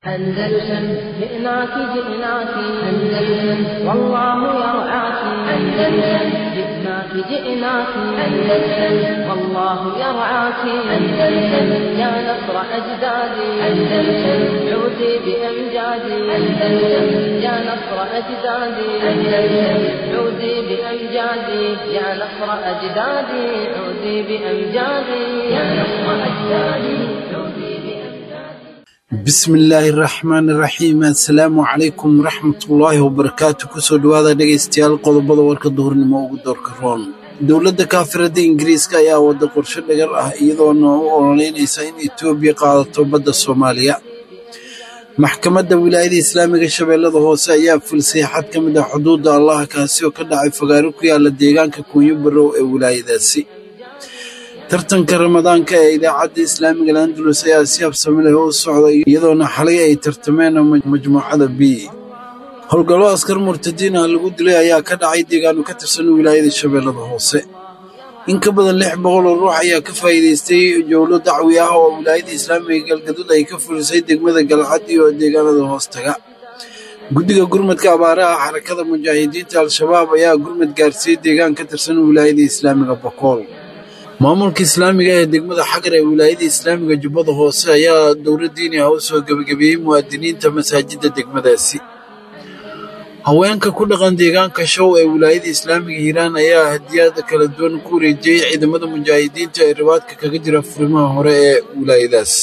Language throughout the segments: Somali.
أندلسن جئناك جئناك أندلسن والله يرعاك أندلسن جئناك جئناك أندلسن والله يرعاك أندلسن يا نصر أجدادي أندلسن عودي بأمجادي أندلسن يا نصر أجدادي أندلسن عودي بأمجادي يا نصر أجدادي عودي بأمجادي يا نصر أجدادي عودي بأمجادي bismillaahi raxmaan iraxiim assalaamu calaykum waraxmatullaahi wabarakaatu kusoo dhowaada dhegaystayaal qodobada warka duhurnimo ugu doorka roon dowladda kaafirada ingiriiska ayaa wada qorshe dhagar ah iyadoona u ololeynaysa in etoobiya qaadato badda soomaaliya maxkamadda wilaayada islaamiga shabeellada hoose ayaa fulisay xad ka mid ah xuduudda allaha kaasi oo ka dhacay fagaaro ku yaala deegaanka kuunyo barow ee wilaayadaasi tartanka ramadaanka ee idaacadda islaamiga landulus ayaa si habsami leh u socday iyadoona xalay ay tartameen majmuucada b howlgallo askar murtadiin ah lagu dilay ayaa ka dhacay deegaano ka tirsan wilaayada shabeellada hoose in ka badan lix boqol oo ruux ayaa ka faa'iidaystay jowlo dacwi ah oo wilaayada islaamiga galgaduud ay ka fulisay degmada galcad iyo deegaanada hoostaga guddiga gurmadka abaaraha xarakada mujaahidiinta al-shabaab ayaa gurmad gaarsiiyey deegaan ka tirsan wilaayada islaamiga bokool maamulka islaamiga ee degmada xagar ee wilaayada islaamiga jubbada hoose ayaa dowlad diini ah u soo gebagabeeyey muwaadiniinta masaajidda degmadaasi haweenka ku dhaqan deegaanka show ee wilaayada islaamiga hiiraan ayaa hadiyada kala duwan ku wareejiyey ciidamada mujaahidiinta ee ribaadka kaga jira furimaha hore ee wilaayadaas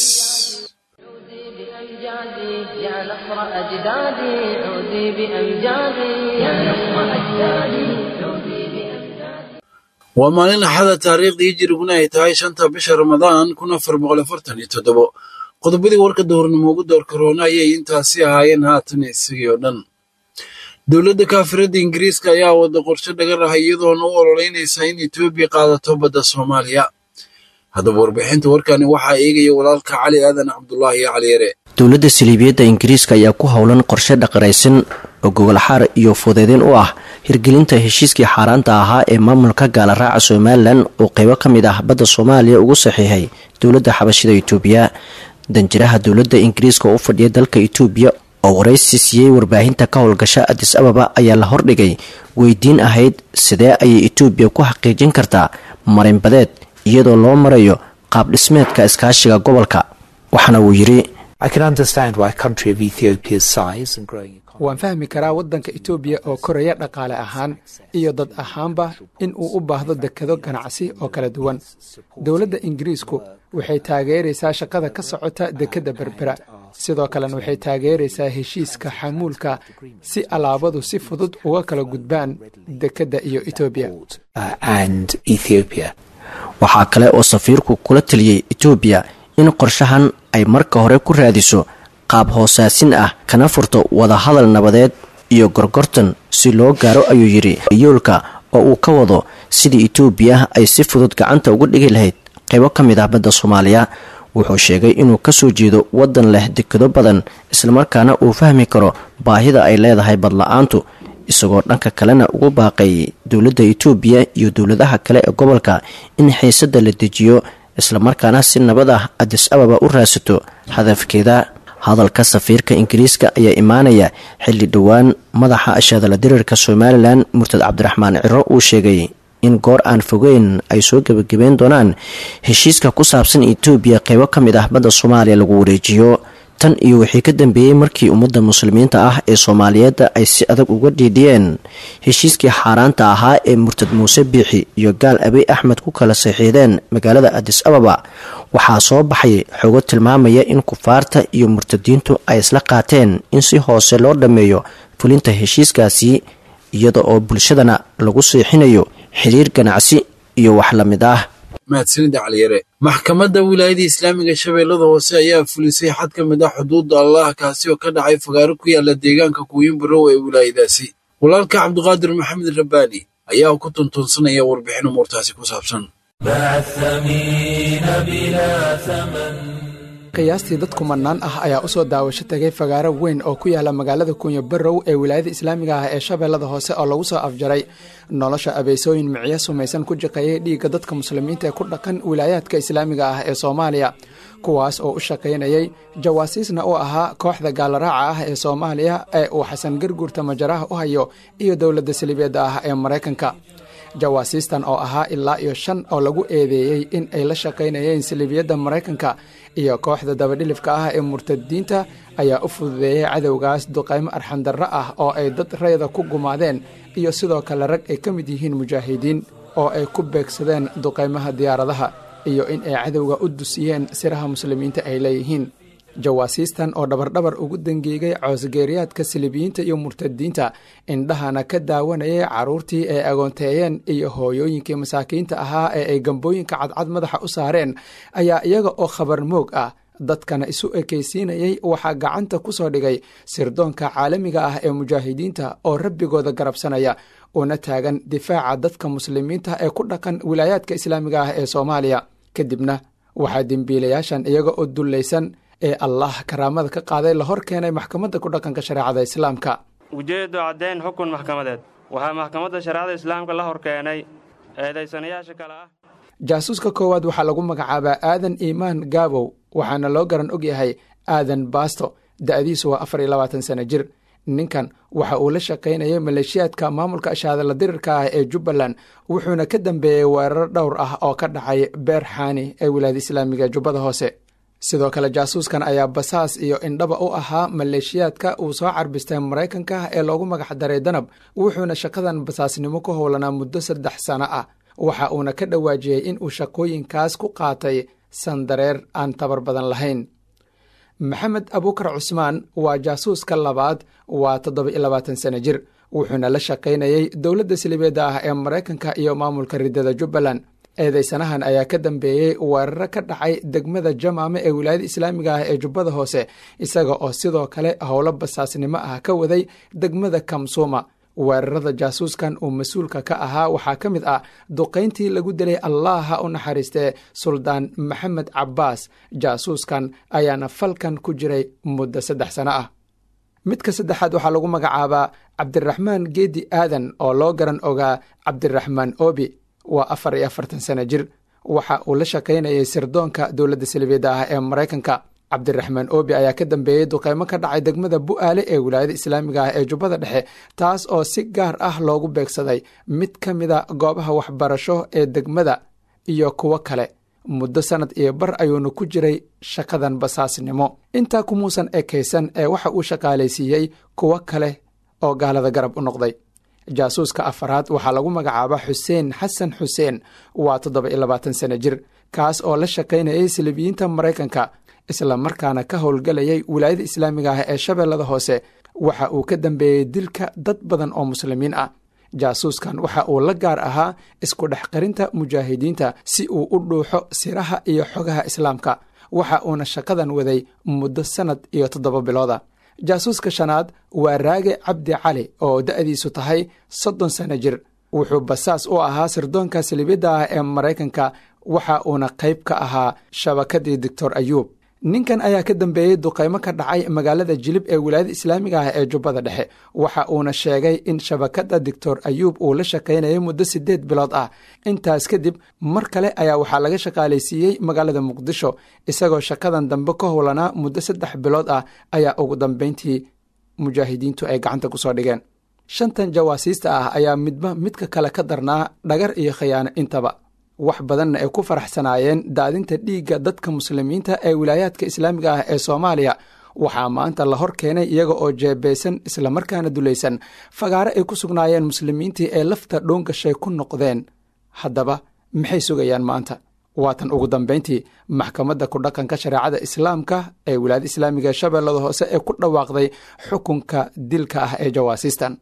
بأمجادي يا نصر أجدادي عودي بأمجادي يا نصر أجدادي عودي بأمجادي waa maalin axada taariikhdii hijiriguna ay tahay shanta bisha ramadaan kun afar boqol afartan iyo toddobo qodobadii warka duhurnimo ugu doorka roona ayay intaasi ahaayeen haatan isagii oo dhan dowladda kaafirada ingiriiska ayaa wada qorshe dhagar ah iyadoona u ololeynaysa in etoobiya qaadato badda soomaaliya haddaba warbixinta warkani waxaa eegaya walaalka cali aadan cabdulaahi cali yare dowladda saliibiyadda ingiriiska ayaa ku howlan qorshe dhaqaraysan oo gogolxaar iyo fudeedeen u ah hirgelinta heshiiskii xaaraanta ahaa ee maamulka gaalaraaca somalilan oo qeybo ka mid ah badda soomaaliya ugu saxiixay dowladda xabashida itoobiya danjiraha dowladda ingiriiska oo u fadhiya dalka itoobiya oo waraysi siiyey warbaahinta ka howlgasha adis ababa ayaa la hordhigay weydiin ahayd sidee ayay itoobiya ku xaqiijin kartaa marinbadeed iyadoo loo marayo qaab dhismeedka iskaashiga gobolka waxaana uu yidhi waan fahmi karaa waddanka etoobiya oo koraya dhaqaale ahaan iyo dad ahaanba in uu u baahdo dekado ganacsi oo kala duwan dowladda ingiriisku waxay taageeraysaa shaqada ka socota dekedda berbera sidoo kalena waxay taageeraysaa heshiiska xamuulka si alaabadu si fudud uga kala gudbaan dekedda iyo etoobiya waxaa kale oo safiirku kula taliyey etoobiya in qorshahan ay marka hore ku raadiso qaab hoosaasin ah kana furto wadahadal nabadeed iyo gorgortan si loo gaaro ayuu yidhi yoolka oo uu ka wado sidii etoobiya ay si fudud gacanta uga dhigi lahayd qaybo ka mid ah badda soomaaliya wuxuu sheegay inuu kasoo jeedo waddan leh dekado badan islamarkaana uu fahmi karo baahida ay leedahay badla-aantu isagoo dhanka kalena ugu baaqay dowladda etoobiya iyo dowladaha kale ee gobolka in xiisadda la dejiyo islamarkaana si nabad ah adis ababa u raadsato hadafkeeda hadalka safiirka ingiriiska ayaa imaanaya xilli dhowaan madaxa ashaadala dirirka somalilan murtad cabdiraxmaan ciro uu sheegay in goor aan fogeyn ay soo gebagabeyn doonaan heshiiska ku saabsan etoobiya qeybo ka mid ah badda soomaaliya lagu wareejiyo tan iyo wixii ka dambeeyey markii ummadda muslimiinta ah ee soomaaliyeedda ay si adag uga dhiidhiyeen heshiiskii xaaraanta ahaa ee murtad muuse biixi iyo gaal abiy axmed ku kala saxiideen magaalada adis ababa waxaa soo baxay xogo tilmaamaya in kufaarta iyo murtadiintu ay isla qaateen in si hoose loo dhammeeyo fulinta heshiiskaasi iyada oo bulshadana lagu seexinayo xiriir ganacsi iyo wax la mid ah mahadsanida caliyare maxkamadda wilaayada islaamiga shabeellada hoose ayaa fulisay xad ka mid ah xuduudda allah kaasi oo ka dhacay fagaaro ku yaala deegaanka kuuyin barow ee wilaayadaasi walaalka cabdiqaadir maxamed rabbaani ayaa ku tuntuunsanaya warbixin umuurtaasi ku saabsan qiyaastii dad kumanaan ah ayaa usoo daawasho tagay fagaaro weyn oo ku yaala magaalada kuunyo barow ee wilaayada islaamiga ah ee shabeellada hoose oo lagu soo afjaray nolosha abeysooyin micyo sumaysan ku jiqeeyay dhiigga dadka muslimiinta ee ku dhaqan wilaayaadka islaamiga ah ee soomaaliya kuwaas oo u shaqaynayay jawaasiisna u ahaa kooxda gaalaraaca ah ee soomaaliya ee uu xasan garguurta majaraha u hayo iyo dowladda saliibeedda ah ee maraykanka jawaasiistan oo ahaa ilaa iyo shan oo lagu eedeeyey in ay la shaqaynayeen saliibiyadda maraykanka iyo kooxda dabadhilifka ah ee murtadiinta ayaa u fududeeyey cadowgaas duqaymo arxandarro ah oo ay dad rayda ku gumaadeen iyo sidoo kale rag ay ka mid yihiin mujaahidiin oo ay ku beegsadeen duqaymaha diyaaradaha iyo in ay cadowga u dusiyeen siraha muslimiinta ay leeyihiin jawaasiistan oo dhabardhabar ugu dangeegay coosgeeriyaadka silibiyiinta iyo murtadiinta indhahana ka daawanayay carruurtii ay agoonteeyeen iyo hooyooyinkii masaakiinta ahaa ee ay gambooyinka cadcad madaxa u saareen ayaa iyaga oo khabar moog ah dadkana isu ekaysiinayay waxaa gacanta ku soo dhigay sirdoonka caalamiga ah ee mujaahidiinta oo rabbigooda garabsanaya una taagan difaaca dadka muslimiinta ee ku dhaqan wilaayaadka islaamiga ah ee soomaaliya kadibna waxaa dembiilayaashan iyaga oo dullaysan ee allah karaamada ka qaaday la hor keenay maxkamadda ku dhaqanka shareecada islaamka ujeeddu caddayn xukun maxkamadeed waxaa maxkamadda shareecada islaamka la hor keenay eedaysanayaasha kale ah jaasuuska koowaad waxaa lagu magacaabaa aadan iimaan gaabow waxaana loo garan og yahay aadan baasto da'diisu waa afar iyo labaatan sano jir ninkan waxa uu la shaqaynayay maleeshiyaadka maamulka ashaadala dirirka ah ee jubbaland wuxuuna ka dambeeyey weerar dhowr ah oo ka dhacay beer xaani ee wilaayada islaamiga jubbada hoose sidoo kale jaasuuskan ayaa basaas iyo indhaba u ahaa maleeshiyaadka uu soo carbistay maraykanka ee loogu magac daray danab wuxuuna shaqadan basaasnimo ku howlanaa muddo saddex sano ah waxa uuna ka dhawaajiyey in uu shaqooyinkaas ku qaatay sandareer aan tabar badan lahayn maxamed abuukar cusmaan waa jaasuuska labaad waa toddoba iyo labaatan sano jir wuxuuna la shaqaynayey dowladda silibeedda ah ee maraykanka iyo maamulka riddada jubbaland eedeysanahan ayaa ka dambeeyey weeraro ka dhacay degmada jamaame ee wilaayada islaamiga ah ee jubbada hoose isaga oo sidoo kale howlo basaasnimo ah ka waday degmada kamsuuma weerarada jaasuuskan uu mas-uulka ka ahaa waxaa ka mid ah duqayntii lagu dilay allah ha u naxariistee suldaan maxamed cabbaas jaasuuskan ayaana falkan ku jiray muddo saddex sano ah midka saddexaad waxaa lagu magacaabaa cabdiraxmaan geedi aadan oo loo garan ogaa cabdiraxmaan obi waa afar iyo afartan sano jir waxa uu la shaqaynayay sirdoonka dowladda salibeedda ah ee maraykanka cabdiraxmaan obi ayaa ka dambeeyey duqaymo ka dhacay degmada bu'aale ee wilaayada islaamiga ah ee jubbada dhexe taas oo si gaar ah loogu beegsaday mid ka mida goobaha waxbarasho ee degmada iyo kuwo kale muddo sannad iyo bar ayuuna ku jiray shaqadan basaasnimo intaa kumuusan ekaysan ee waxa uu shaqaalaysiiyey kuwo kale oo gaalada garab u noqday jaasuuska afaraad waxaa lagu magacaabaa xuseen xasan xuseen waa toddoba iyo labaatan sano jir kaas oo la shaqaynayay silibiyiinta maraykanka isla markaana ka howlgelayay wilaayada islaamiga ah ee shabeellada hoose waxa uu ka dambeeyey dilka dad badan oo muslimiin ah jaasuuskan waxa uu la gaar ahaa isku dhex qarinta mujaahidiinta si uu u dhuuxo siraha iyo xogaha islaamka waxa uuna shaqadan waday muddo sannad iyo toddoba bilooda jaasuuska shanaad waa raage cabdi cali oo da'diisu tahay soddon sano jir wuxuu basaas u ahaa sirdoonka salibidda ah ee maraykanka waxa uuna qayb ka ahaa shabakadii doctor ayuub ninkan ayaa ka dambeeyey duqaymo ka dhacay magaalada jilib ee wilaayada islaamiga ah ee jubbada dhexe waxa uuna sheegay in shabakadda doctor ayuub uu la shaqaynayay muddo siddeed bilood ah intaas kadib mar kale ayaa waxaa laga shaqaalaysiiyey magaalada muqdisho isagoo shaqadan dambe ka howlanaa muddo saddex bilood ah ayaa ugu dambayntii mujaahidiintu ay gacanta ku soo dhigeen shantan jawaasiista ah ayaa midba midka kale ka darnaa dhagar iyo khiyaano intaba wax badanna ay ku faraxsanaayeen daadinta dhiigga dadka muslimiinta ee wilaayaadka islaamiga ah ee soomaaliya waxaa maanta la hor keenay iyaga oo jeebeysan islamarkaana dulaysan fagaare ay ku sugnaayeen muslimiintii ee lafta dhoongashay ku noqdeen haddaba maxay sugayaan maanta waatan ugu dambayntii maxkamadda ku dhaqanka shareecada islaamka ee wilaayada islaamiga ee shabeellada hoose ee ku dhawaaqday xukunka dilka ah ee jawaasiistan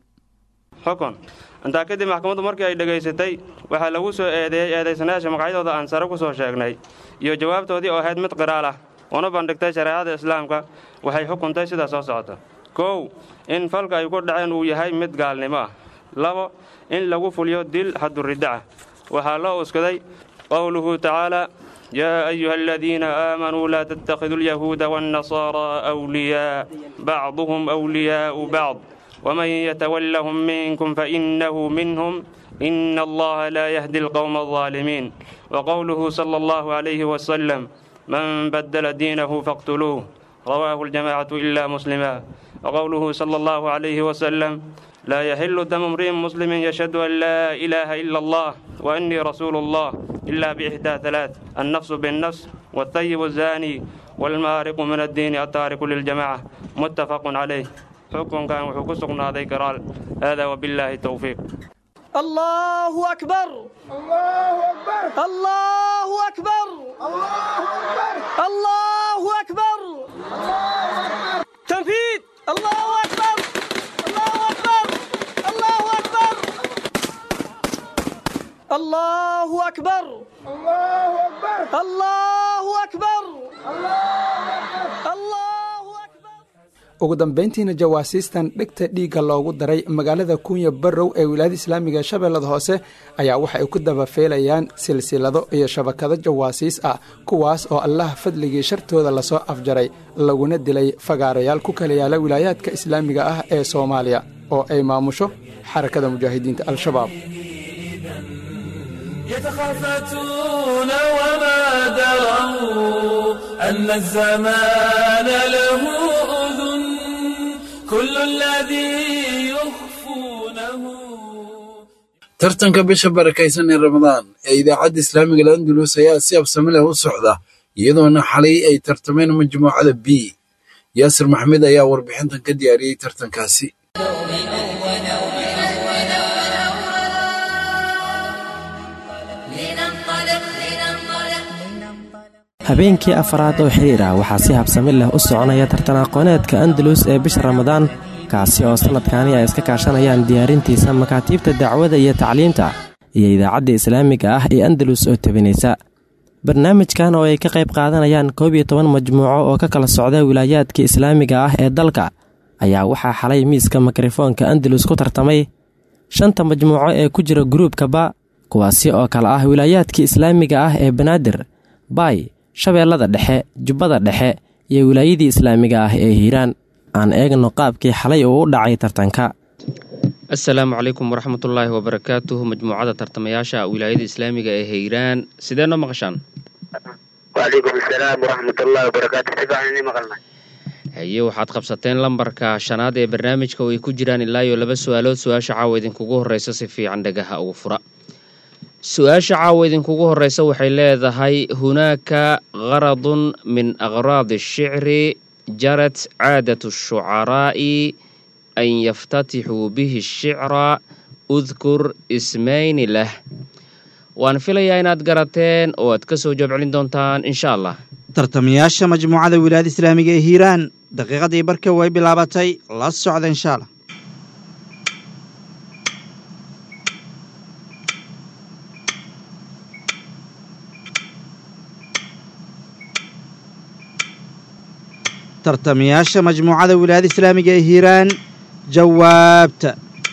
xukun intaa kadib maxkamaddu markii ay dhegaysatay waxaa lagu soo eedeeyey eedaysanayaasha magacyadooda aan sare ku soo sheegnay iyo jawaabtoodii oo ahayd mid qiraal ah una bandhigtay shareecada islaamka waxay xukuntay sidaa soo socota kow in falka ay ku dhaceen uu yahay mid gaalnimo ah labo in lagu fuliyo dil xadduriddaca waxaa loo uskaday qowluhu tacaalaa yaa ayuha aladiina aamanuu laa tattakhiduu alyahuuda waannasaaraa wliyaa bacduhum wliyaa'u bacd ومن يتولهم منكم فإنه منهم إن الله لا يهدي القوم الظالمين وقوله صلى الله عليه وسلم من بدل دينه فاقتلوه رواه الجماعة إلا مسلما وقوله صلى الله عليه وسلم لا يحل دم امرئ مسلم يشهد أن لا إله إلا الله وإني رسول الله إلا بإحدى ثلاث النفس بالنفس والثيب الزاني والمارق من الدين التارك للجماعة متفق عليه حكم كان وحكسقنا هذا قرال هذا وبالله التوفيق الله أكبر الله أكبر الله أكبر الله أكبر تنفيذ الله أكبر الله أكبر الله أكبر الله أكبر الله أكبر الله أكبر الله أكبر ugu dambayntiina jawaasiistan dhegta dhiigga loogu daray magaalada kuunya barrow ee wilaayada islaamiga shabeellada hoose ayaa waxa ay ku dabafeelayaan silsilado iyo shabakado jawaasiis ah kuwaas oo allah fadligii shartooda lasoo afjaray laguna dilay fagaarayaal ku kala yaala wilaayaadka islaamiga ah ee soomaaliya oo ay maamusho xarakada mujaahidiinta al-shabaab يتخافتون وما دروا أن الزمان له أذن كل الذي يخفونه tartanka bisha barakaysan ee ramadaan ee idaacadda islaamiga landulus ayaa si absami leh u socda iyadoona xalay ay tartameen majmuucada b yaasir maxmed ayaa warbixintan ka diyaariyey tartankaasi habeenkii afaraad oo xiriir ah waxaa si habsami leh u soconaya tartan aqooneedka andalus ee bisha ramadaan kaasi oo sannadkani ay iska kaashanayaan diyaarintiisa makaatiibta dacwada iyo tacliimta iyo idaacadda islaamiga ah ee andalus oo tebinaysa barnaamijkan oo ay ka qayb qaadanayaan koob iyo toban majmuuco oo ka kala socda wilaayaadka islaamiga ah ee dalka ayaa waxaa xalay miiska mikrofoonka andalus ku tartamay shanta majmuuco ee ku jira gruubkaba kuwaasi oo kale ah wilaayaadka islaamiga ah ee banaadir baay shabeellada dhexe jubbada dhexe iyo wilaayadii islaamiga ah ee hiiraan aan eegno qaabkii xalay uu u dhacay tartanka assalaamu calaykum waraxmatullaahi wabarakaatuh majmuucada tartamayaasha wilaayada islaamiga ee hiiraan sidee noo maqashaan wacalaykum asalaam waraxmatullahi wabarakaatu si fiican inii maqalna haye waxaad qabsateen lambarka shanaad ee barnaamijka oo ay ku jiraan ilaa iyo laba su-aalood su-aasha caawa idinkugu horreysa si fiican dhagaha ugu fura su-aasha caawa idinkugu horreysa waxay leedahay hunaaka qaradun min aqraadi ashicri jarat caadat ashucaraa'i an yaftatixuu bihi ashicra udkur ismayni lah waan filayaa inaad garateen oo aad ka soo jawaab celin doontaan insha allah tartamayaasha majmuucada wilaayada islaamiga ee hiiraan daqiiqadii barka way bilaabatay la socda insha allah tartamayaasha majmuucada wilaayada islaamiga ee hiiraan jawaabta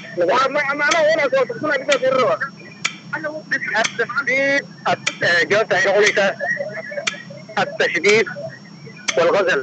jawaabta waxay noqonaysaa التشديد والغزل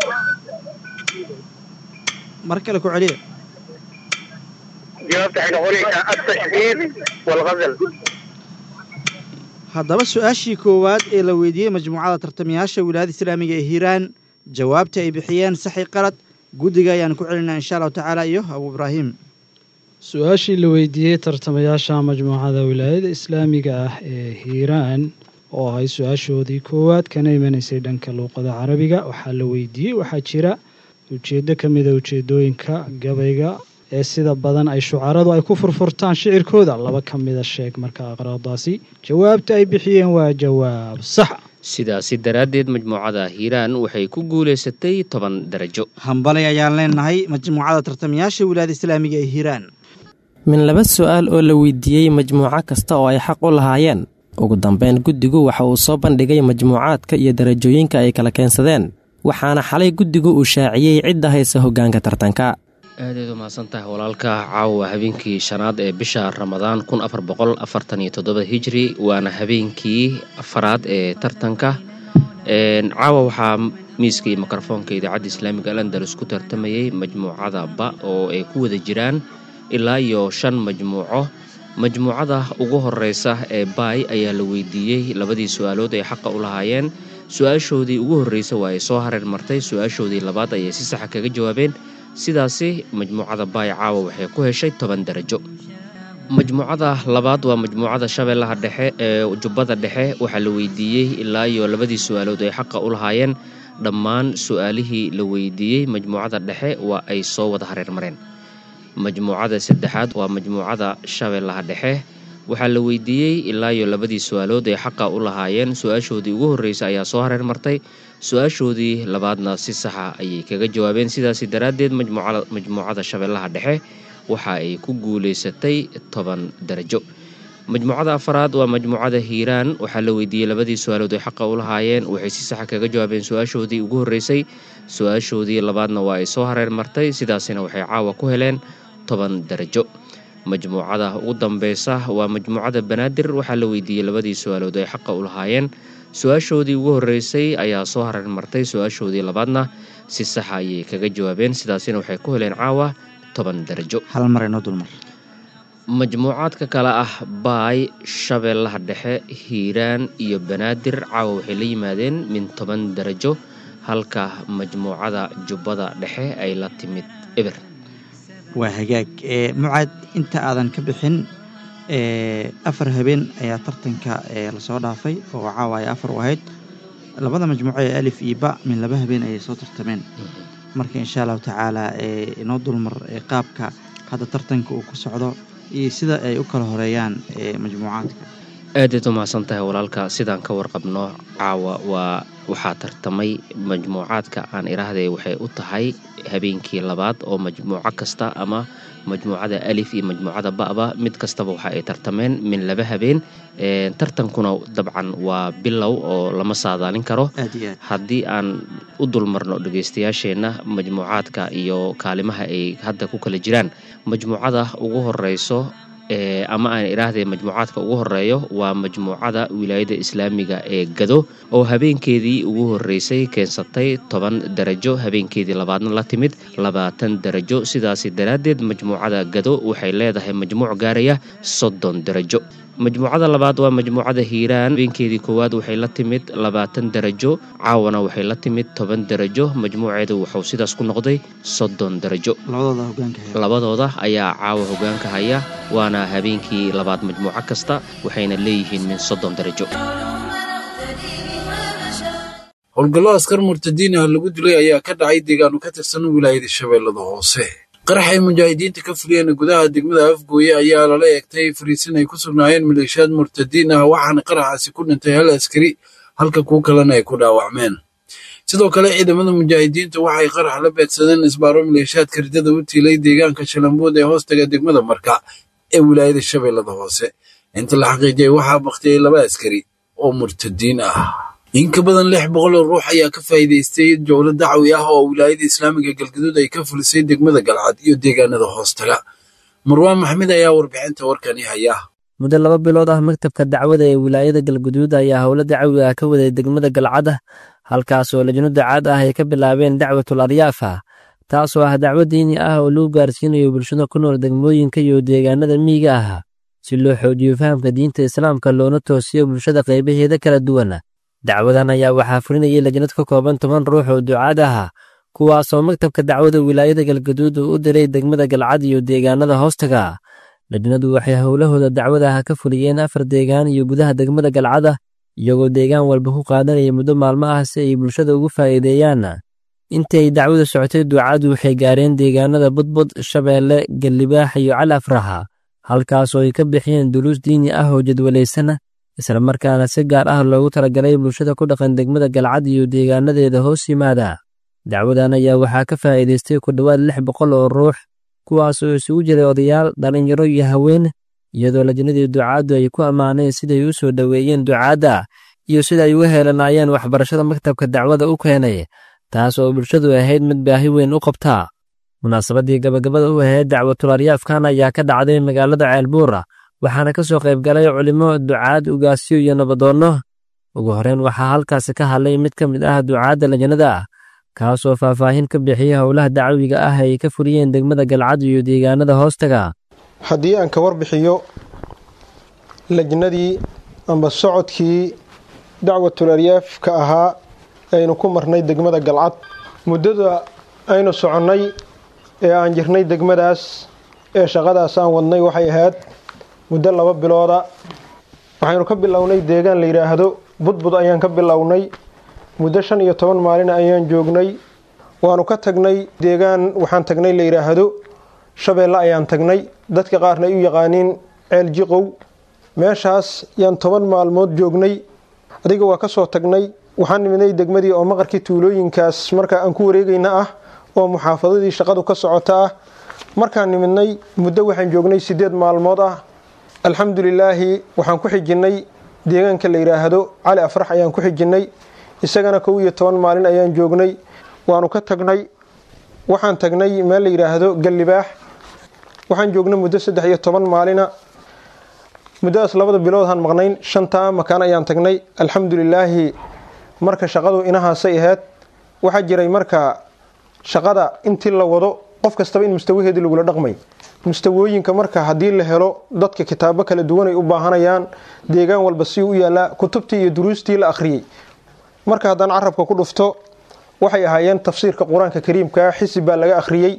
mar kale ku celiya jawaabta waxay noqonaysaa التشديد والغزل haddaba su-aashii koowaad ee la weydiiyey majmuucada tartamayaasha wilaayada islaamiga ee hiiraan jawaabta ay bixiyeen saxi qalad guddiga ayaan ku celinaa insha allahu tacaala iyo abu ibraahim su-aashii la weydiiyey tartamayaasha majmuucada wilaayada islaamiga ah ee hiiraan oo ahay su-aashoodii koowaad kana imanaysay dhanka luuqada carabiga waxaa la weydiiyey waxaa jira ujeeddo ka mida ujeedooyinka gabayga ee sida badan ay shucaradu ay ku furfurtaan shicirkooda laba ka mida sheeg marka aqraadaasi jawaabta ay bixiyeen waa jawaab sax sidaasi daraaddeed majmuucada hiiraan waxay ku guulaysatay toban darajo hambalay ayaan leenahay majmuucada tartamayaasha wilaayada islaamiga ee hiiraan min laba su-aal oo la weydiiyey majmuuco kasta oo ay xaq u lahaayeen ugu dambeyn guddigu waxa uu soo bandhigay majmuucaadka iyo darajooyinka ay kala keensadeen waxaana xalay guddigu uu shaaciyey cidda haysa hoggaanka tartanka aadayd u mahadsan tahay walaalka caawa habeenkii shanaad ee bisha ramadaan kun afar boqol afartan iyo toddoba hijri waana habeenkii afaraad ee tartanka caawa waxaa miiska iyo mikrofoonka idaacadda islaamiga alandalus ku tartamayay majmuucada ba oo ay ku wada jiraan ilaa iyo shan majmuuco majmuucada ugu horeysa ee baay ayaa la weydiiyey labadii su-aalood ay xaqa u lahaayeen su-aashoodii ugu horreysay waa ay soo hareer martay su-aashoodii labaad ayay si saxa kaga jawaabeen sidaasi majmuucada baay caawa waxay ku heshay toban darajo majmuucada labaad waa majmuucada shabeellaha dhexe ee jubbada dhexe waxaa la weydiiyey ilaa iyo labadii su-aalood ay xaqa u lahaayeen dhammaan su-aalihii la weydiiyey majmuucada dhexe waa ay soo wada hareer mareen majmuucada saddexaad waa majmuucada shabeellaha dhexe waxaa la weydiiyey ilaa iyo labadii su-aalood ay xaqa u lahaayeen su-aashoodii ugu horreysay ayaa soo hareer martay su-aashoodii labaadna si saxa ayay kaga jawaabeen sidaasi daraaddeed majmuucada shabeellaha dhexe waxa ay ku guulaysatay toban darajo majmuucada afaraad waa majmuucada hiiraan waxaa la weydiiyey labadii su-aalood ay xaqa u lahaayeen waxay si saxa kaga jawaabeen su-aashoodii ugu horreysay su-aashoodii labaadna waa ay soo hareer martay sidaasina waxay caawa ku heleen toban darajo majmuucada ugu dambeysa waa majmuucada banaadir waxaa la weydiiyey labadii su-aalood ay xaqa u lahaayeen su-aashoodii ugu horreysay ayaa soo hareer martay su-aashoodii labaadna si saxa ayay kaga jawaabeen sidaasina waxay ku heleen caawa toban darajo hal mar inoo dulmar majmuucaadka kale ah baay shabeellaha dhexe hiiraan iyo banaadir caawa waxay la yimaadeen min toban darajo halka majmuucada jubbada dhexe ay la timid eber waa hagaag mucaad inta aadan ka bixin afar habeen ayaa tartanka lasoo dhaafay oo caawa ay afar u ahayd labada majmuuco ee alif iyo ba min laba habeen ayay soo tartameen marka insha allahu tacaala inoo dulmar qaabka hadda tartanka uu ku socdo iyo sida ay u kala horeeyaan majmuucaadka aadayd u mahadsan tahay walaalka sidaan ka warqabno caawa waa waxaa tartamay majmuucaadka aan iraahday waxay u tahay habeenkii labaad oo majmuuco kasta ama majmuucada alif iyo majmuucada ba'ba mid kastaba waxa ay tartameen min laba habeen tartankuna dabcan waa bilow oo lama saadaalin karo haddii aan u dulmarno dhegeystayaasheenna majmuucaadka iyo kaalimaha ay hadda ku kala jiraan majmuucada ugu horeyso ama aan idhaahday majmuucaadka ugu horeeyo waa majmuucada wilaayada islaamiga ee gado oo habeenkeedii ugu horeysay keensatay toban darajo habeenkeedii labaadna la timid labaatan darajo sidaasi daraaddeed majmuucada gado waxay leedahay majmuuc gaaraya soddon darajo majmuucada labaad waa majmuucada hiiraan habeenkeedii koowaad waxay la timid labaatan darajo caawana waxay la timid toban darajo majmuuceedu wuxuu sidaas ku noqday soddon darajo labadooda ayaa caawa hogaanka haya waana habeenkii labaad majmuuco kasta waxayna leeyihiin min soddon darajo howlgallo askar murtadiin ah lagu dilay ayaa ka dhacay deegaano ka tirsan wilaayada shabeellada hoose qarax ay mujaahidiinta ka fuliyeen gudaha degmada afgooye ayaa lala eegtay fariisin ay ku sugnaayeen maleeshiyaad murtadiin ah waxaana qaraxaasi ku dhintay hal askari halka kuwo kalena ay ku dhaawacmeen sidoo kale ciidamada mujaahidiinta waxay qarax la beegsadeen isbaaro maleeshiyaadka ridada u tiilay deegaanka shalambood ee hoostaga degmada marka ee wilaayada shabeellada hoose inta la xaqiijiyay waxaa baktiyey laba askari oo murtadiin ah in ka badan lix boqol oo ruux ayaa ka faa'iidaystay jowlo dacwi ah oo wilaayada islaamiga galgaduud ay ka fulisay degmada galcad iyo deegaanada hoostaga marwaan maxmed ayaa warbixinta warkani haya muddo laba bilood ah maktabka dacwada ee wilaayada galguduud ayaa howlo dacwi ah ka waday degmada galcad halkaas oo lajno dacaad ah ay ka bilaabeen dacwatul aryaafa taasoo ah dacwo diini ah oo lagu gaarsiinayo bulshada ku nool degmooyinka iyo deegaanada miyiga ah si loo xoojiyo fahamka diinta islaamka loona toosiyo bulshada qaybaheeda kala duwan dacwadan ayaa waxaa fulinayay lajnad ka kooban toban ruux oo ducaad ah kuwaasoo maktabka dacwada wilaayada galgaduud uu u diray degmada galcad iyo deegaanada hoostaga lajnadu waxay howlahooda dacwadaha ka fuliyeen afar deegaan iyo gudaha degmada galcada iyagoo deegaan walba ku qaadanaya muddo maalmo ah si ay bulshada ugu faa'iideeyaan intii ay dacwada socotay ducaadu waxay gaareen deegaanada budbud shabeelle gallibaax iyo cali afraha halkaasoo ay ka bixiyeen duruus diini ah oo jadwalaysan islamarkaana si gaar ah loogu talagalay bulshada ku dhaqan degmada galcad iyo deegaanadeeda hoos yimaada dacwadan ayaa waxaa ka faa'iidaystay ku dhowaad lix boqol oo ruux kuwaas oo isugu jiray odayaal dhallinyaro iyo haween iyadoo lajnadii ducaaddu ay ku ammaaneen siday u soo dhoweeyeen ducaadda iyo sida ay uga heelanaayeen waxbarashada maktabka dacwada u keenay taas oo bulshadu ahayd mid baahi weyn u qabtaa munaasabadii gabagabada u ahayd dacwatul aryaafkan ayaa ka dhacday magaalada ceelbuura waxaana ka soo qayb galay culimo ducaad ugaasyo iyo nabadoonno ugu horreyn waxaa halkaasi ka hadlay mid ka mid ah ducaadda lajnada ah kaasoo faahfaahin ka bixiyey howlaha dacwiga ah ay ka fuliyeen degmada galcad iyo deegaanada hoostaga haddii aan ka warbixiyo lajnadii amba socodkii dacwatul aryaaf ka ahaa aynu ku marnay degmada galcad muddada aynu soconnay ee aan jirnay degmadaas ee shaqadaas aan wadnay waxay ahayd muddo laba bilooda waxaynu ka bilownay deegaan la yidhaahdo budbud ayaan ka bilownay muddo shan iyo toban maalin ayaan joognay waanu ka tagnay deegaan waxaan tagnay la yidhaahdo shabeelle ayaan tagnay dadka qaarna ay u yaqaaniin ceel jiqow meeshaas yaan toban maalmood joognay adiga waa ka soo tagnay waxaan nimidnay degmadii oo maqarkii tuulooyinkaas markaa aan ku wareegayna ah oo muxaafadadii shaqadu ka socota ah markaan nimidnay muddo waxaan joognay sideed maalmood ah alxamdulilaahi waxaan ku xijinnay deegaanka la yidhaahdo cali afrax ayaan ku xijinnay isagana kow iyo toban maalin ayaan joognay waanu ka tagnay waxaan tagnay meel la yidhaahdo gallibaax waxaan joognay muddo saddex iyo toban maalina muddadaas labada biloodhaan maqnayn shantaa makaan ayaan tagnay alxamdulilaahi marka shaqadu inahaasay ahayd waxaa jiray marka shaqada intii la wado qof kastaba in mustawaheedii lagula dhaqmay mustawooyinka marka haddii la helo dadka kitaabo kala duwan ay u baahanayaan deegaan walba si u yaallaa kutubtii iyo duruustii la akhriyey marka haddaan carabka ku dhufto waxay ahaayeen tafsiirka qur-aanka kariimka xisib baa laga akhriyey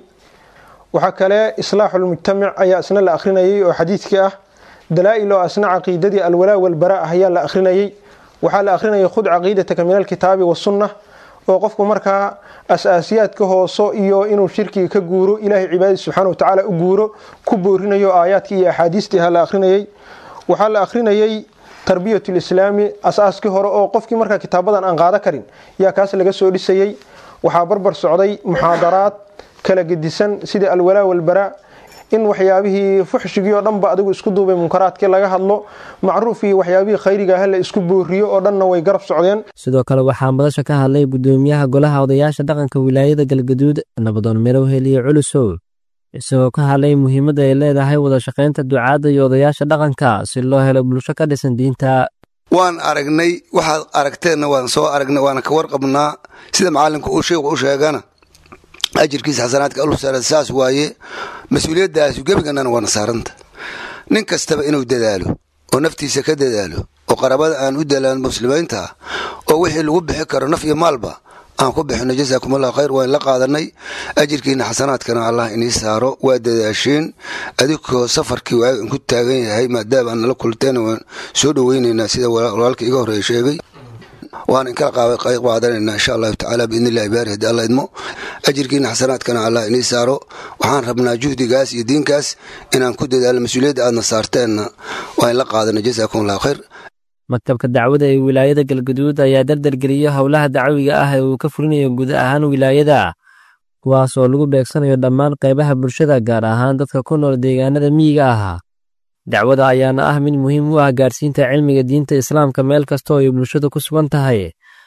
waxaa kale islaaxulmujtamac ayaa isna la akhrinayay oo xadiidkii ah dalaa-il oo asna caqiidadii alwalaa walbaraa ah ayaa la akhrinayay waxaa la akhrinayay khud caqiidataka min alkitaabi wasunna oo qofku markaa as-aasiyaadka hooso iyo inuu shirkiga ka guuro ilaahay cibaadadiis subxaana watacaala u guuro ku boorinayo aayaadkii iyo axaadiistii ha la akhrinayay waxaa la akhrinayay tarbiyatu lislaami as-aaskii hore oo qofkii markaa kitaabadan aan qaado karin yaa kaas laga soo dhisayay waxaa barbar socday muxaadaraad kala gedisan sida alwalaa walbaraa in waxyaabihii fuxshigii oo dhanba adigu isku duubay munkaraadkii laga hadlo macruuf iyo waxyaabihii khayriga ah la isku booriyo oo dhanna way garab socdeen sidoo kale waxaa madasha ka hadlay gudoomiyaha golaha odayaasha dhaqanka wilaayada galgaduud nabadoon mirowhel iyo culusow isagoo ka hadlay muhiimadda ay leedahay wada shaqaynta ducaadda iyo odayaasha dhaqanka si loo helo bulsho ka dhisan diinta waan aragnay waxaad aragteenna waan soo aragnay waana ka warqabnaa sida macalinku uu sheikhu u sheegana ajirkiisa xasanaadka alusara saas waaye mas-uuliyaddaasi gebigannana waana saaranta nin kastaba inuu dadaalo oo naftiisa ka dadaalo oo qarabada aan u dalaan muslimiinta ah oo wixii lagu bixi karo naf iyo maalba aan ku bixino jasaakum allah khayr waan la qaadanay ajirkiina xasanaadkana allah inii saaro waa dadaasheen adigoo safarkii waaga ku taagan yahay maadaama aan nala kulteen waan soo dhoweynaynaa sida walaalka iga horreeya sheegay waan inkala qayb qaadanayna insha allahu tacaala biidnillahi baari haddii alla idmo ajirkiina xasanaadkana allah inii saaro waxaan rabnaa juhdigaas iyo diinkaas inaan ku dadaalo mas-uuliyadda aadna saarteenna waa in la qaadana jasaakum allahu khayr maktabka dacwada ee wilaayada galgaduud ayaa dardargeliyey howlaha dacwiga ah ee uu ka fulinayo guud ahaan wilaayada kuwaas oo lagu beegsanayo dhammaan qaybaha bulshada gaar ahaan dadka ku nool deegaanada miyiga ah dacwada ayaana ah mid muhiim u ah gaarsiinta cilmiga diinta islaamka meel kasta oo ay bulshadu ku sugan tahay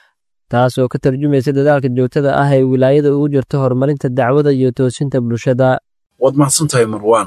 taas oo ka tarjumaysa dadaalka joogtada ah ee wilaayada ugu jirto horumarinta dacwada iyo toosinta bulshada waad mahadsantahay marwaan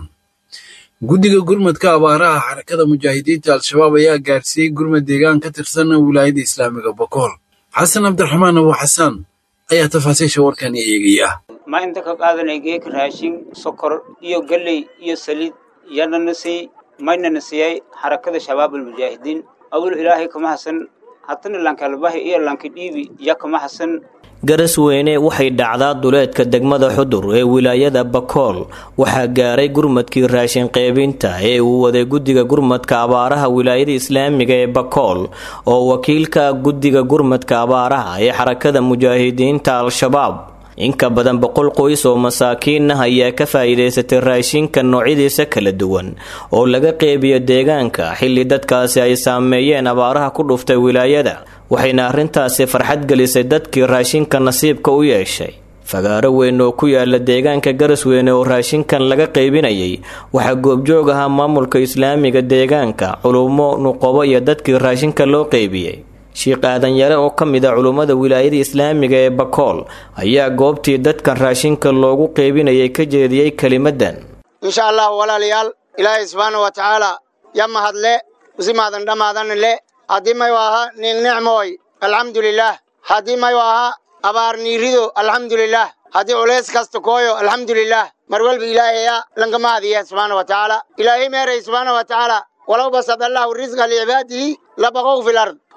guddiga gurmadka abaaraha xarakada mujaahidiinta al-shabaab ayaa gaarsiiyey gurmad deegaan ka tirsan wilaayada islaamiga bokool xasan cabdiraxmaan abu xasaan ayaa tafaasiisha warkani eegaya ma inta ka qaadanay geek raashin sokor iyo galley iyo saliid yanana siy maynana siiyey xarakada shabaabulmujaahidiin awal ilaahay kama hasan hatana lankalbahi iyo lankidhiibi ya kama hasan garasweyne waxay dhacdaa duleedka degmada xudur ee wilaayada bakool waxaa gaaray gurmadkii raashin qeybinta ee uu waday guddiga gurmadka abaaraha wilaayada islaamiga ee bakool oo wakiilka guddiga gurmadka abaaraha ee xarakada mujaahidiinta al-shabaab inka badan boqol qoys oo masaakiin ah ayaa ka faa'iidaysatay raashinka noocyadiisa kala duwan oo laga qeybiyo deegaanka xilli dadkaasi ay saameeyeen abaaraha ku dhuftay wilaayada waxayna arrintaasi farxad gelisay dadkii raashinka nasiibka u yeeshay fagaaro weyn oo ku yaala deegaanka garasweyne oo raashinkan laga qaybinayay waxaa goobjoog ahaa maamulka islaamiga deegaanka culummo nuqobo iyo dadkii raashinka loo qeybiyey sheikh aadan yare oo ka mid a culummada wilaayada islaamiga ee bakool ayaa goobtii dadkan raashinka loogu qeybinayay ka jeediyey kelimadan insha allah walaalayaal ilaahay subxaana wa tacaala ya mahadle usimaadan dhammaadan le haddii mayu ahaa nin nicmooy alxamdulilaah haddii mayu ahaa abaar niirido alxamdulilaah haddii culays kasta kooyo alxamdulilaah mar walba ilaahaya lankama adiya subxaana wa tacaala ilaahay meeray subxaana wa tacaala walow basad allahu risqa licibaadihi labaqow fil ard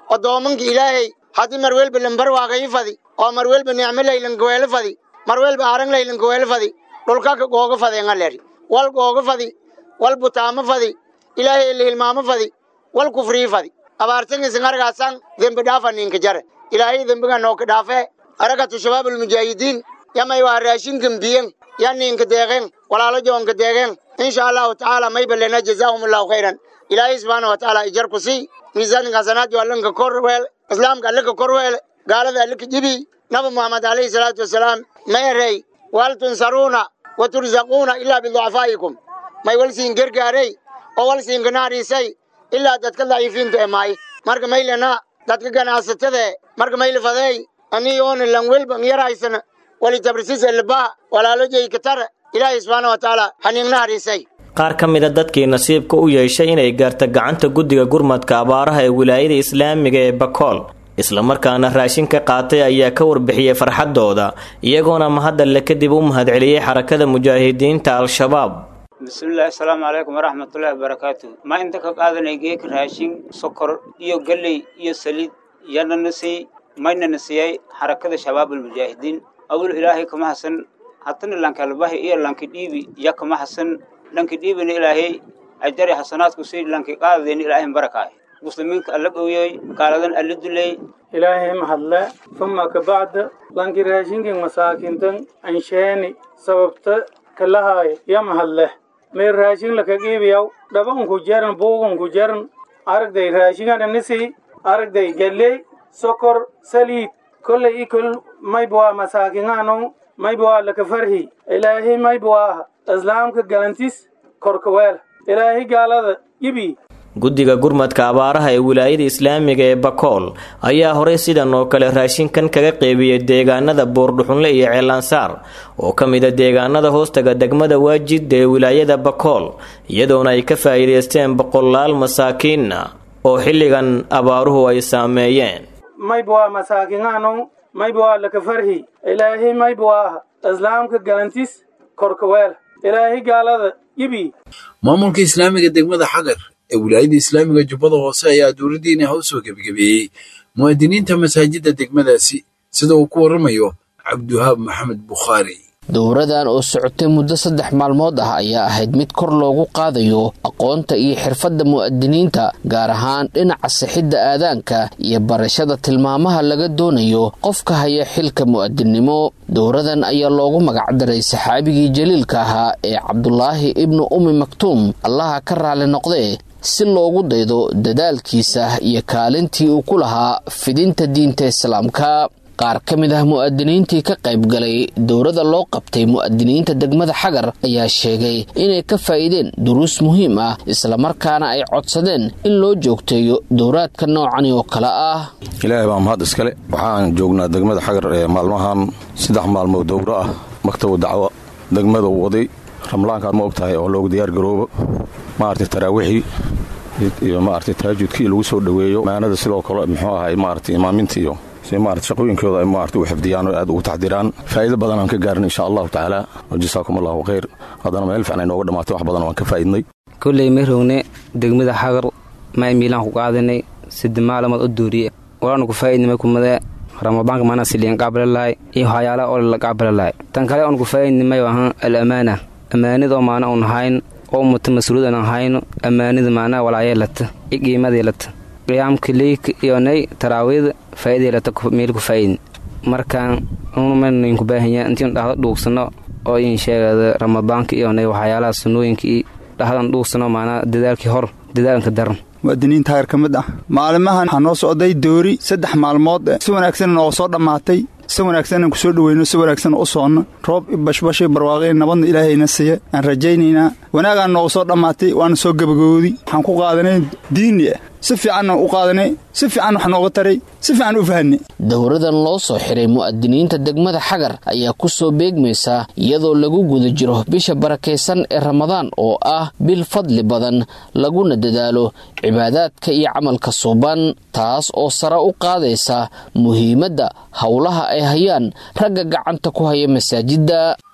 odoomanka ilaahay haddii mar welba lambarwaaqayi fadi oo mar welba nicmo laylankaweelo fadi mar welba arang laylankaweelo fadi dhulkaka googa fadeenga leri wal googa fadi wal butaamo fadi ilaahay lihilmaamo fadi wal kufrii fadi abaartangisingargaasan dembi dhaafa ninka jare ilaahay dembiga nooka dhaafe arakatu shabaabulmujaahidiin yamay waa raashinkan biyen ya ninka deeqeen walaalo joonka deeqeen insha allahu tacaala may balena jazaahum allahu khayran ilaahay subxaana wa tacaala ijar ku sii miisaaninka hasanaadyo allanka kor weel islaamka allaka kor weele gaalada allaka jibi nabi muxamed alayhi salaatu wasalaam ma erey wal tunsaruuna wa turzaquuna ilaa biducafaa'ikum may wal siin gargaarey oo wal siin ganaariisay ilaa dadka daciifiinta ee maay marka maylena dadka ganacsatada marka mayla fadeey aniyoona langwelba yaraysana walitabrisiis elbaha walaalo jeykatara ilaahay subxaana wa tacaala haniingna hariisay qaar ka mida dadkii nasiibka u yeeshay inay gaarta gacanta guddiga gurmadka abaaraha ee wilaayada islaamiga ee bakool islamarkaana raashin ka qaatay ayaa ka warbixiyey farxaddooda iyagoona mahaddalle kadib u mahadceliyey xarakada mujaahidiinta al-shabaab bismillahi asalaamu calaykum waraxmatullaahi wabarakaatu ma inta ka qaadanay geeka raashin sokor iyo galley iyo saliid yanana sii maynana siiyay xarakada shabaabulmujaahidiin awal ilaahay kama hasan hatana lankalbahi iyo lanki dhiibi ya kama hasan lanki dhiibina ilaahay ajari xasanaadku sii lanki qaadadeen ilaahay barakaay muslimiinka alla dhowyeey gaaladan alla duley ilaahay mahadle uma kabacda lanki raashinkin masaakintan ansheeni sababta kalahaay ya mahadle may raashin lakagiibiyaw dhabanku jaran buugunku jaran aragday raashingananisi aragday galley sokor saliid kolley ikol maybwaa masaakingaanu maybwaa lakafarhi ilaahay maybwaa islaamka galantis korkaweel ilaahay gaalada ibi guddiga gurmadka abaaraha ee wilaayada islaamiga ee bakool ayaa horey sidan oo kale raashinkan kaga qeybiyey deegaanada buurdhuxunle iyo ceelansaar oo ka mida deegaanada hoostaga degmada waajid ee wilaayada bakool iyadoona ay ka faa'iidaysteen boqolaal masaakiinna oo xilligan abaaruhu ay saameeyeen maybwaa masaakingaanu maybwaa lakafarhi ilaahay maybwaa islaamka galantis korkaweel ilaahay gaalada ibi maamulka islaamiga degmada xagar ee wilaayada islaamiga jubbada hoose ayaa dowladdiina ha u soo gebagabeeyey muwaadiniinta masaajidda degmadaasi sida uu ku warramayo cabdiwahaab maxamed bukhaari dowradan oo socotay muddo saddex maalmood ah ayaa ahayd mid kor loogu qaadayo aqoonta iyo xirfadda mu'adiniinta gaar ahaan dhinaca sixidda aadaanka iyo barashada tilmaamaha laga doonayo qofka haya xilka mu'adinnimo dowradan ayaa loogu magacdaray saxaabigii jaliilka ahaa ee cabdulaahi ibnu ummi maktuum allaha ka raali noqdee si loogu daydo dadaalkiisa iyo kaalintii uu ku lahaa fidinta diinta islaamka qaar ka mid ah mu'adiniintii ka qayb galay dowrada loo qabtay mu'adiniinta degmada xagar ayaa sheegay inay ka faa'iideen duruus muhiim ah islamarkaana ay codsadeen in loo joogteeyo dowraadka noocani oo kale ah ilaahay baa mahad iskale waxaan joognaa degmada xagar ee maalmahan saddex maalmood dowro ah maktabu dacwo degmada waday ramlaankaad ma og tahay oo loogu diyaargaroobo maaragtay taraawiixii iyo maaragtay taajudkii lagu soo dhoweeyo maanada sidoo kale muxuu ahay maaragtay imaaminta iyo si maarata shaqooyinkooda ay maarata u xifdiyaan oo aad ugu taxdiraan faa'iido badan aan ka gaarin insha allahu tacaala wajasaakum allahu khayr haddana meel fiican ay nooga dhammaatay wax badan waan ka faa'iidnay kolley ma rogne degmada xagar may miilaan ku qaadanay sida maalamood u duuriye walaanu ku faa'iidnimay kumade ramadaanka maana siliyan qaabalalahay iyo waxyaalaha oo la qaabalalahay tan kale oon ku faa'iidnimay ahaan al amaana amaanidoo maana uun hayn oo muta mas-uuliyad aan hayno amaanida maanaa walaayeelata iyo qiimadeelata qiyaamka leyka iyonay taraawiida faa'iideelata meel ku faa'iidin markaan unumaynu baahanya intiinu dhahdo dhuugsano oo in sheegada ramadaanka iyonay waxyaalaha sunnooyinka iyo dhahdan dhuugsano maanaa dadaalkii hor dadaalanka daran mu'adiniinta hagar ka mid ah maalimahan waxaa noo socday doori saddex maalmood si wanaagsan nooga soo dhammaatay si wanaagsanaan ku soo dhoweyno si wanaagsan u soconno roob bashbashay barwaaqay nabadna ilaahayna siiya aan rajaynaynaa wanaagaan nooga soo dhammaatay waana soo gabagooday waxaan ku qaadanay diini ah si fiicanna u qaadanay si fiican wax nooga taray si fiican u fahanay dowradan loo soo xiray mu'adiniinta degmada xagar ayaa ku soo beegmaysa iyadoo lagu guda jiro bisha barakaysan ee ramadaan oo ah bil fadli badan laguna dadaalo cibaadaadka iyo camalka suuban taas oo sare u qaadaysa muhiimadda howlaha ay hayaan ragga gacanta ku haya masaajidda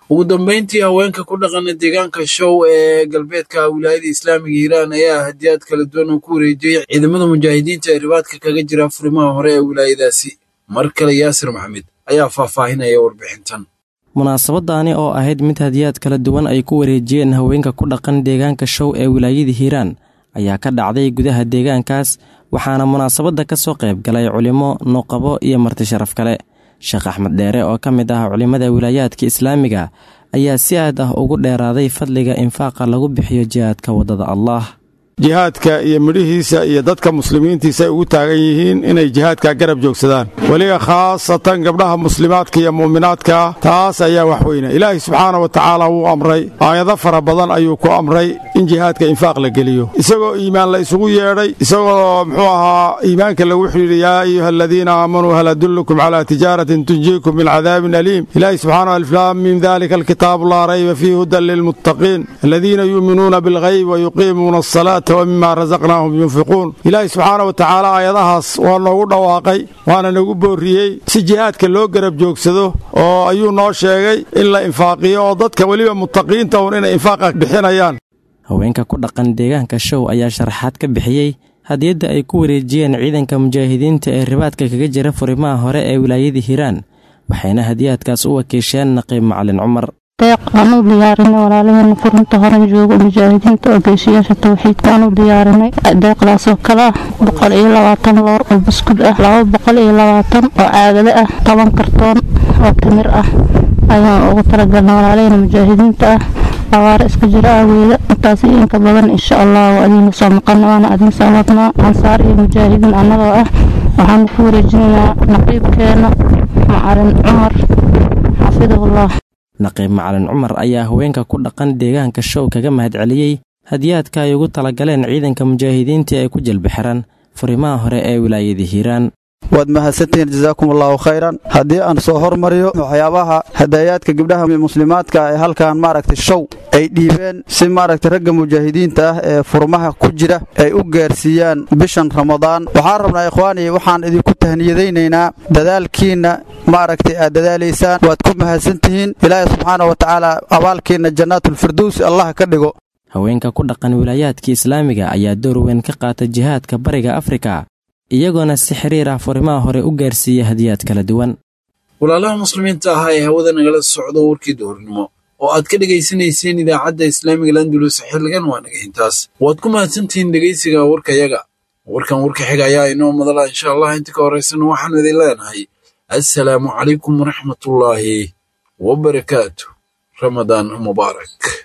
ugu dambeyntii haweenka ku dhaqana deegaanka show ee galbeedka wilaayada islaamiga hiiraan ayaa hadiyaad kala duwan oo ku wareejiyey ciidamada mujaahidiinta ee ribaadka kaga jira furimaha hore ee wilaayadaasi mar kale yaasir maxamed ayaa faahfaahinaya warbixintan munaasabadaani oo ahayd mid hadiyaad kala duwan ay ku wareejiyeen haweenka ku dhaqan deegaanka show ee wilaayada hiiraan ayaa ka dhacday gudaha deegaankaas waxaana munaasabadda ka soo qayb galay culimo nuqabo iyo marti sharaf kale sheekh axmed dheere oo ka mid ah culimmada wilaayaadka islaamiga ayaa si aad ah ugu dheeraaday fadliga infaaqa lagu bixiyo jihaadka waddada allah jihaadka iyo midhihiisa iyo dadka muslimiintiisa ay ugu taagan yihiin inay jihaadka garab joogsadaan weliba khaasatan gabdhaha muslimaadka iyo mu'minaadka taas ayaa wax weyna ilaahay subxaana wa tacaala wuu amray aayado fara badan ayuu ku amray in jihaadka infaaq la geliyo isagoo iimaan la isugu yeedhay isagoo muxuu ahaa iimaanka lagu xidhiidhi yaa ayuha aladiina aamanuu hal adullukum calaa tijaaratin tunjiikum min cadaabin aliim ilaahay subxaana aliflaam min dalika alkitaabu laa rayba fiihi hudan lilmuttaqiin aladiina yuuminuuna bilghayb wa yuqiimuuna asalaata wmima rasaqnaahum yunfiquun ilaahay subxaana wa tacaala aayadahaas waa noogu dhawaaqay waana nagu boorriyey si jihaadka loo garab joogsado oo ayuu noo sheegay in la infaaqiyo oo dadka weliba muttaqiinta uun inay infaaqa bixinayaan haweenka ku dhaqan deegaanka show ayaa sharaxaad ka bixiyey hadiyadda ay ku wareejiyeen ciidanka mujaahidiinta ee ribaadka kaga jira furimaha hore ee wilaayada hiiraan waxayna hadiyaadkaas u wakiisheen naqiib macalin cumar deeq aan u diyaarinay walaalaheena furinta hore jooga mujaahidiinta oo geesiyaasha tawxiidka aan u diyaarinay deeqdaasoo kale ah boqol iyo labaatan loor oo buskud ah laba boqol iyo labaatan oo caagado ah toban kartoon oo timir ah ayaan ugu talagalnay walaalaheena mujaahidiinta ah abaare iska jira aaweeda intaas iyo inka badan insha allah waa adiina soo maqana waana adin soo wadnaa ansaar iyo mujaahidiin annagoo ah waxaanu ku wareejinaynaa naqiibkeena macalin cumar xafidahullah naqiib macalin cumar ayaa haweenka ku dhaqan deegaanka show kaga mahadceliyey hadiyaadka ay ugu talagaleen ciidanka mujaahidiinta ee ku jelbi xiran furimaha hore ee wilaayada hiiraan waad mahadsantihiin jasaakum allahu khayran haddii aan soo hormariyo waxyaabaha hadayaadka gabdhaha muslimaadka ee halkan maaragtay show ay dhiibeen si maaragtay ragga mujaahidiinta ah ee furmaha ku jira ay u gaarsiiyaan bishan ramadaan waxaan rabnaa ikhwaani waxaan idinku tahniyadaynaynaa dadaalkiinna maaragtay aad dadaalaysaan waad ku mahadsantihiin ilaahay subxaana wa tacaala abaalkiinna jannaatulfirdowsi allah ka dhigo haweenka ku dhaqan wilaayaadka islaamiga ayaa door weyn ka qaata jihaadka bariga afrika iyagoona si xiriir ah furimaha hore u gaarsiiya hadiyaad kala duwan walaalaha muslimiinta ahaa ee hawada nagala socdo warkii duhurnimo oo aad ka dhegaysanayseen idaacadda islaamiga landulus xilligan waa naga intaas waad ku mahadsantihiin dhegaysiga warkayaga warkan warka xiga ayaa inoo madala insha allah inta ka horaysana waxaanu idin leenahay assalaamu calaykum waraxmatullaahi wabarakaatu ramadaan mubaarak